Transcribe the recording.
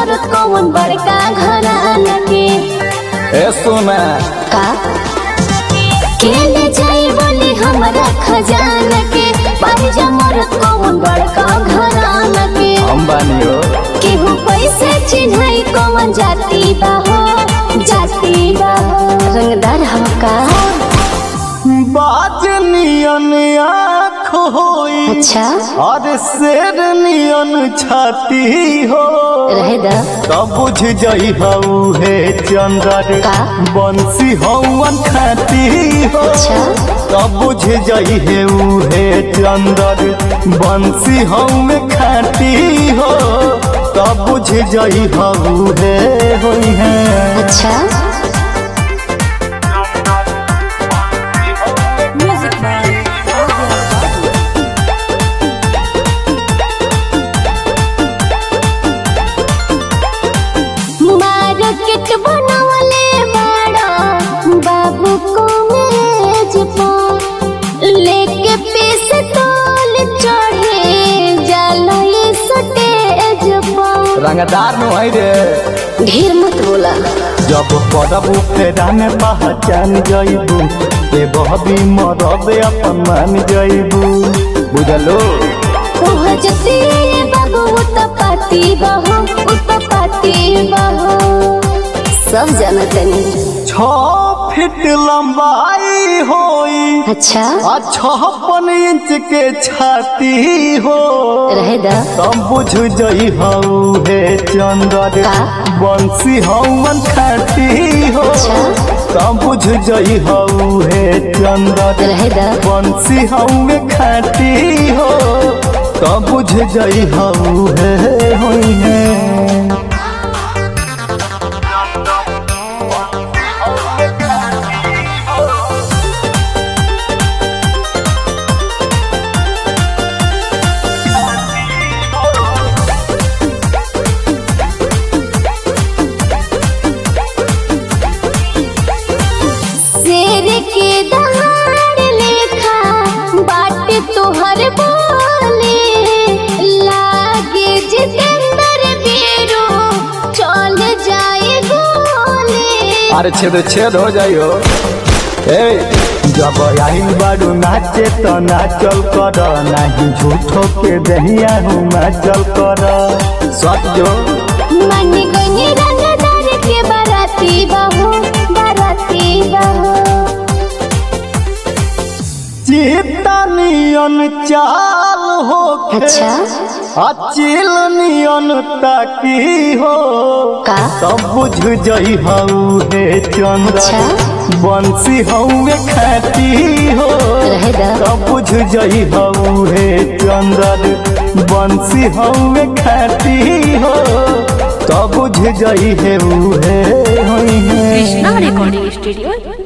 मर कौन बड़का घराना के ए सुना का केले जाई बोली हमरा खजाना के पाहिजा मर कौन बड़का घराना के हम बानी हो केहू पैसे चिन्हई कौन जाति बा हो जाति बा हो रंगदार हमका बाज नियन आँख होई अच्छा और शेर नियन छाती हो रहे दा तब बुझ जई हऊ हे चंदर का? बंसी हवन खाती हो अच्छा। तब बुझ जई हे ऊ हे चंदर बंसी हम खाती हो तब बुझ जई हऊ हे होई है अच्छा मार्केट बनावले बाड़ा बाबू को मेज पर लेके पीस तोल चढ़े जाला ये सटेज पर रंगदार नु है रे ढेर मत बोला जब पड़ब फेरा में पहचान जइबू ए बहबी मरब अपन मान जइबू बुझलो ओह जती बाबू उत पाती बहो उत पाती बहो सब जानत नहीं छ फीट लंबाई होई अच्छा आ छप्पन इंच के छाती हो रहे दा तब बुझ जई हऊ हे चंदर का? बंसी हवन खाती हो अच्छा। तब बुझ जई हऊ हे चंदर रहे दा बंसी हवे खाती हो तब बुझ जई हऊ हे होई है शेर के दहाड़ लेखा बाट तोहर बोले लागे जितेंद्र बेरो चल जाए गोले अरे छेद छेद हो जाइयो ए जब आइल बाड़ू नाचे तो नाचल कर नाही झूठो के दहिया हूँ नाचल कर सच जो मन गनी रंगदार के बाराती बहो बाराती बहो चीता नियन चाल हो अच्छा अचिल नियन ताकी हो का तब बुझ जई हऊ हे चंद्र अच्छा। बंसी हऊ खाती हो रहे दा तब बुझ जई हऊ हे चंद्र बंसी हऊ खाती हो तब बुझ जई हे ऊ हे होई है कृष्णा रिकॉर्डिंग स्टूडियो